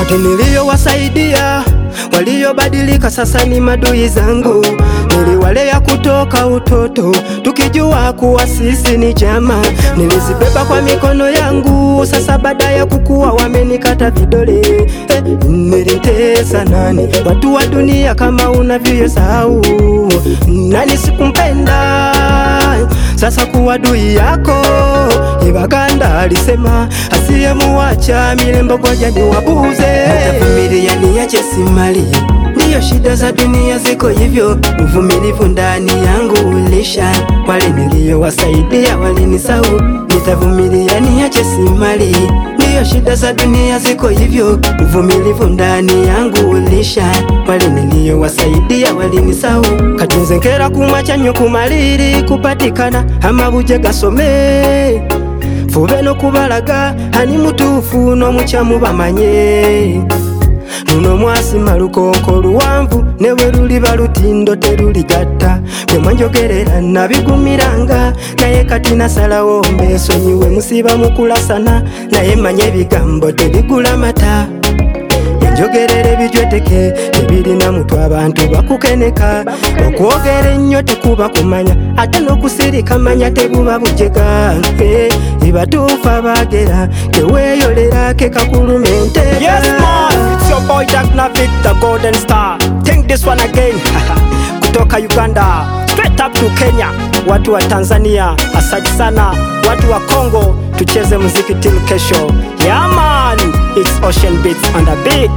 niliyowasaidia waliobadilika sasa ni madui zangu. Niliwalea kutoka utoto tukijua kuwa sisi ni jamaa. Nilizibeba kwa mikono yangu, sasa baada ya kukua wamenikata vidole. Eh, nilitesa nani watu wa dunia kama unavyosahau nani sikumpenda sasa kuwa dui yako Ibaganda alisema asiyemuacha milembo goja ni wabuze. Nitavumilia niache simali, ndiyo shida za dunia ziko hivyo. Uvumilivu ndani yangu ulisha, wale niliyowasaidia walinisahau. Nitavumilia niache simali, ndiyo shida za dunia ziko hivyo. Uvumilivu ndani yangu ulisha, wale niliyowasaidia walinisahau. katunze nkera kumwacha nnyo kumaliri kupatikana amabuje gasome fube n'okubalaga ani mutuufu n'omukyamu bamanye luno mwasima lukonko luwanvu ne bwe luliba lutindo teruligatta bye mwanjogerera nabigumiranga naye kati nasalawo mbesonyiwe musiba mukulasana naye manye ebigambo tebigula mata enjogerera ebijweteke ebirina mutwe abantu bakukeneka okwogera ennyo tekuba kumanya ate n'okusirika manya tebuba bujega Eh, ibatuufu abagera teweeyolera ke kakulumente Yes, man, it's your boy Jack Navik, the Golden Star. Think this one again. Kutoka Uganda, straight up to Kenya. Watu wa Tanzania, asante sana. Watu wa Congo, tucheze muziki till kesho. Yeah, man, it's Ocean Beats on the beat.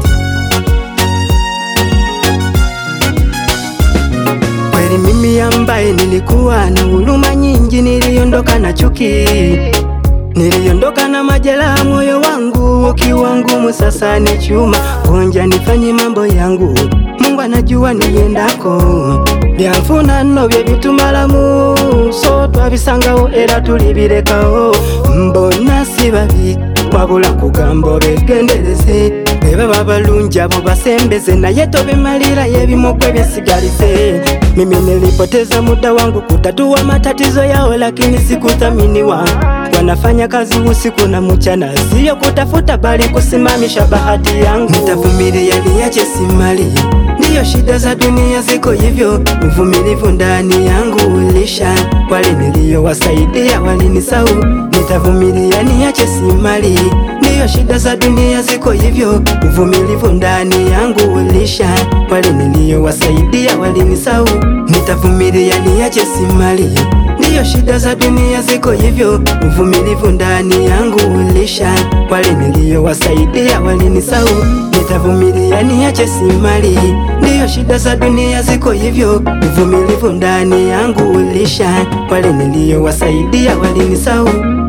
Kweli mimi ambaye nilikuwa na huruma nyingi, niliondoka na chuki, niliondoka na majeraha, moyo wangu ukiwa ngumu, sasa ni chuma gonja, nifanye mambo yangu, Mungu anajua niendako, byanfuna nno bye bitumalamu, so twabisangawo era tulibirekawo, mbona si babi wabula kugamba begendereze bwe baba balungi abo basembeze naye tobimalira yebimogwe byesigalize mimi nilipoteza muda wangu kutatua matatizo yao lakini sikuthaminiwa wanafanya kazi usiku na mchana siyo kutafuta bali kusimamisha bahati yangu nitavumilia niache simali ndiyo shida za dunia ziko hivyo uvumilivu ndani yangu ulisha wale niliyowasaidia walinisahau nitavumilia niache simali ndiyo shida za dunia ziko hivyo uvumilivu ndani yangu ulisha wale niliyowasaidia walinisahau nitavumilia niache simali ndiyo shida za dunia ziko hivyo uvumilivu ndani yangu ulisha wale niliyowasaidia walinisahau nitavumilia niache simali ndiyo shida za dunia ziko hivyo uvumilivu ndani yangu ulisha wale niliyowasaidia walinisahau